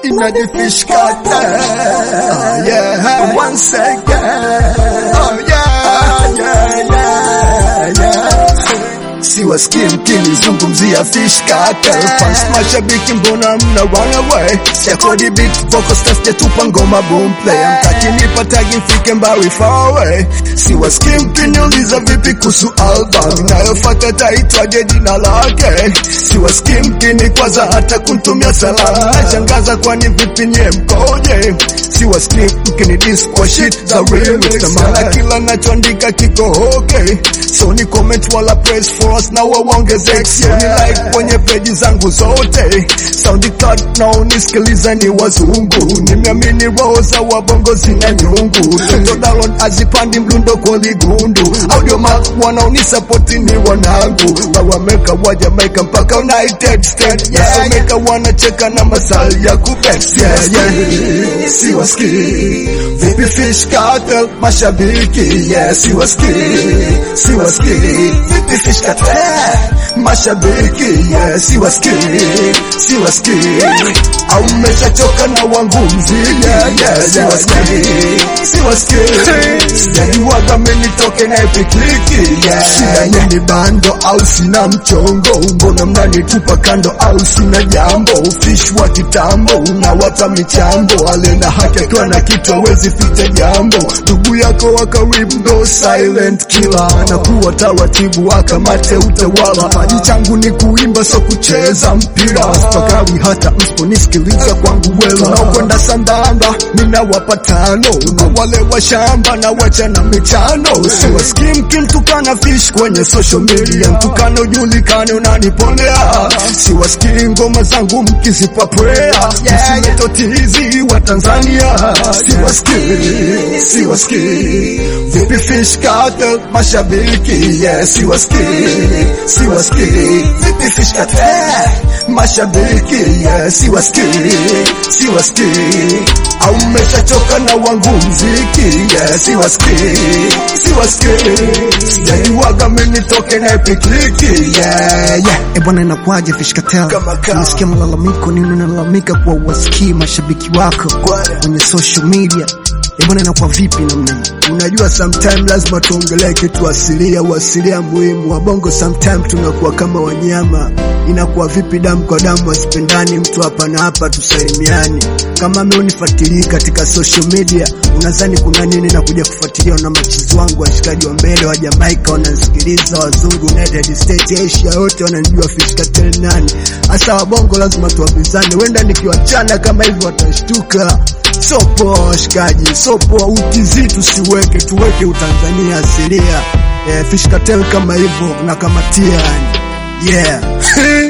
inajifish cartel. Oh yeah, once again. Oh yeah, yeah, yeah, yeah. Siwasikii mkinizungumzia fish cartel fans, mashabiki mbona mna run away? Siakodi beat vocals test tupa ngoma boom play, amtaki nipa tagi mfike mbali far away. Siwasikii mkiniuliza vipi kuhusu album inayofuata taitwaje jina lake. Siwasikii mkinikwaza hata kuntumia salamu, nashangaza kwani vipi nye mkoje? Siwasikii mkinidis kwa shit za remix, na maana kila nachoandika kiko okay, so ni comment wala praise for us na waongeze sio ni like kwenye peji zangu zote SoundCloud na unisikiliza ni wazungu nimeamini roho za wabongo zina nyungu Toto download azipandi mlundo kwa ligundu audio mark wanaonisapoti ni wanangu wawameka wa Jamaica mpaka United States yasomeka wanacheka na masali ya kubet yeah, yeah. siwasikii vipi fish cartel mashabiki yeah, siwasikii siwasikii vipi fish cartel mashabiki yeah, siwasikii siwasikii au mmeshachoka na wangu mziki yeah, yeah, siwasikii siwasikii sijaiwaga menitoke na epikliki yeah. shida nini bando au sina mchongo mbona mnanitupa kando au sina jambo fish wa kitambo unawapa michambo alena haki akiwa na kitu awezi ficha jambo ndugu yako wa karibu ndo silent killer anakuwa taratibu akamate utawala kipaji changu ni kuimba so kucheza mpira spakawi hata msiponisikiliza kwangu wela naokwenda sambamba ninawapa tano na wale wa shamba na wachana mitano siwasikii mkimtukana fish kwenye social media mtukano ujulikane unanipolea siwasikii ngoma zangu mkizipa prayer msimetotizi wa Tanzania siwasikii siwasikii vipi fish cartel mashabiki yeah siwasikii siwasikii vipi fish cartel mashabiki yeah siwasikii siwasikii au mmeshachoka na wangu mziki yeah siwasikii siwasikii sijaiwaga menitoke na epikliki yeah yeah E bwana, inakwaje Fish Cartel? Kama kawa. Nasikia malalamiko, nini unalalamika kwa uwasikii mashabiki wako kwenye social media. E bwana, inakuwa vipi namna hii? Unajua, sometime lazima tuongelee kitu asilia, uasilia muhimu. Wabongo sometime tunakuwa kama wanyama. Inakuwa vipi damu kwa damu, wasipendani mtu hapa na hapa, tusalimiani. Kama meunifuatilii katika social media, unadhani kuna nini na kuja kufuatilia na machizi wangu, washikaji wa mbele wa Jamaica wanasikiliza, wazungu United States, Asia yote wananijua Fish Cartel nani. Hasa wabongo lazima tuwapizane, wenda nikiwachana kama hivyo watashtuka. So poa washikaji, so poa utizi tusiweke, tuweke utanzania asilia. Eh, Fish Cartel kama hivyo na kamatia yani. Yeah.